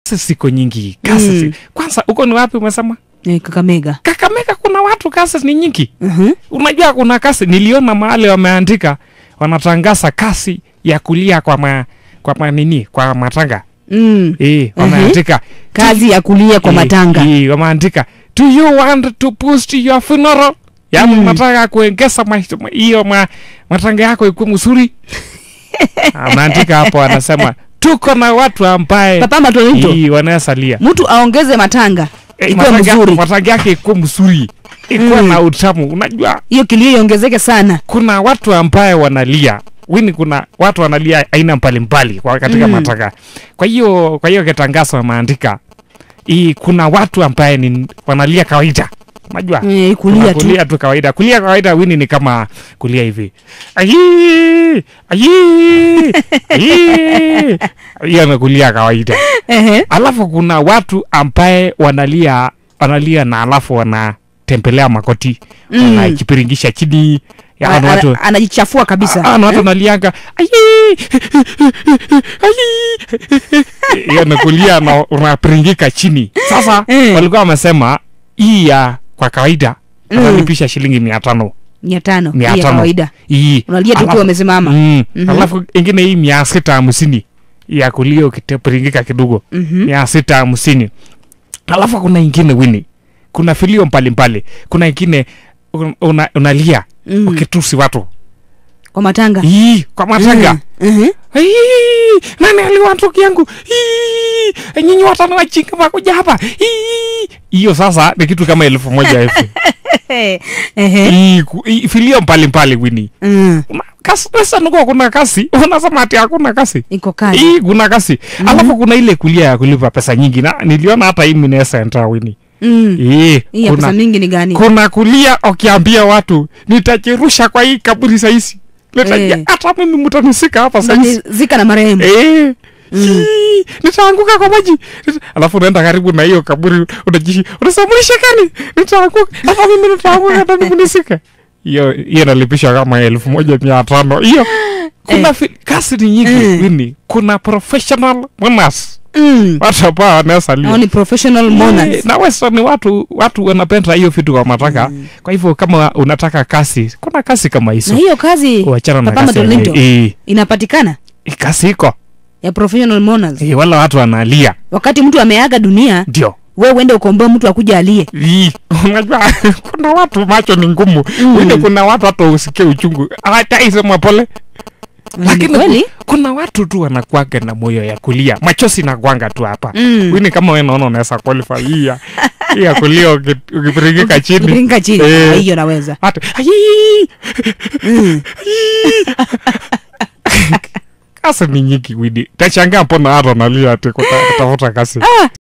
Kasi siko nyingi kasi Mm. si. Kwanza uko ni wapi umesema? Eh, Kakamega. Kakamega kuna watu kasi ni nyingi. Mhm. Unajua kuna kasi, niliona mahali wameandika wanatangaza kasi ya kulia kwa ma, kwa ma nini kwa matanga Mm. eh, wameandika Kazi ya kulia kwa Eh, matanga. eh, wameandika do you want to boost your funeral yaani Mm. unataka kuongeza ma- hiyo ma, matanga yako ikuwe mzuri anaandika hapo anasema tuko na watu ambaye Papa Matonito, eh, wanasalia mtu aongeze matanga Eh, ikuwe matanga- mzuri, matanga yake ikuwe mzuri ikuwe Mm. na utamu unajua hiyo kilio iongezeke sana. kuna watu ambaye wanalia wini kuna watu wanalia aina mbalimbali kwa katika Mm. mm. matanga kwa hiyo kwa hiyo kitangazo wameandika hii kuna watu ambaye ni wanalia kawaida unajua Eh, Kuna kulia tu. kulia tu kawaida kulia kawaida wini ni kama kulia hivi ayi ayi ayi hiyo ni kulia kawaida Ehe. alafu kuna watu ambaye wanalia wanalia na alafu wanatembelea makoti Mm. wanajipiringisha chini ya Ana- watu ana- anajichafua kabisa. Ah, na watu wanalianga ayi ayi hiyo ni kulia na unapiringika chini sasa Eh. walikuwa wamesema hii ya kwa kawaida Mm. wanalipisha shilingi mia tano mia tano mia hii ya tano. kawaida hii unalia tu ukiwa Alafu- umesimama. mm, Mhm. alafu ingine hii mia sita hamsini ya kulia ukipiringika kidogo Mhm. mia sita hamsini alafu kuna ingine wini kuna filio mbalimbali kuna ingine un- una, unalia Mm. ukitusi watu Kwa matanga. Ii, kwa matanga Mm. Mhm. Ii, nani aliwa ndugu yangu Ii, nyinyi watano wajinga wakuja hapa Ii. hiyo sasa ni kitu kama elfu moja hivi Ehe. Ii, ku- ii, filio mbalimbali wini Mm. Una- kasi pesa nuko kuna kasi unasema ati hakuna kasi Iko kazi. hii kuna kasi alafu kuna ile kulia ya kulipa pesa nyingi na niliona hata hii minesa enta wini Mm. Ii, Hii ya pesa kuna, mingi ni gani? kuna kulia ukiambia watu nitajirusha kwa hii kaburi sahizi Eh. hata mimi mtanisika hapa sahizi Zika na marehemu. Eh. Mm. Hii, nitaanguka kwa maji Nita- alafu unaenda karibu na hiyo kaburi unajishi unasema mlishikani nitaanguka hata mimi nitaanguka ndani kunisika hiyo hiyo nalipisha kama elfu moja mia tano hiyo kuna fi- kasi ni nyingi Mm. wini kuna professional mourners Mm. watu ambao Hao wanasalia ni professional mourners. na weso ni watu watu wanapenda hiyo vitu kwa mataka kwa hivyo kama unataka kasi kuna kasi kama Na hizo hiyo kazi wachana na Papa kasi Madolinto eh, inapatikana eh, kasi iko ya professional mourners. eh, wala watu wanalia Wakati mtu ameaga dunia, ndio wewe uende ukomboe mtu akuja alie. Ii, unajua kuna watu macho ni ngumu Mm. wine kuna watu hata usikie uchungu hataisema pole Ni lakini kweli? ku- kuna watu tu wanakwanga na moyo ya kulia machozi nakwanga tu hapa Mm. wini kama we naona unaweza qualify hii ya hii ya kulia uki- ukipiringika chini Ukiringa chini. Eh. Ah, Hiyo naweza. hata ayii, Mm. kasi ni nyingi wini tashangaa mbona hata nalia ati kuta- kutafuta kasi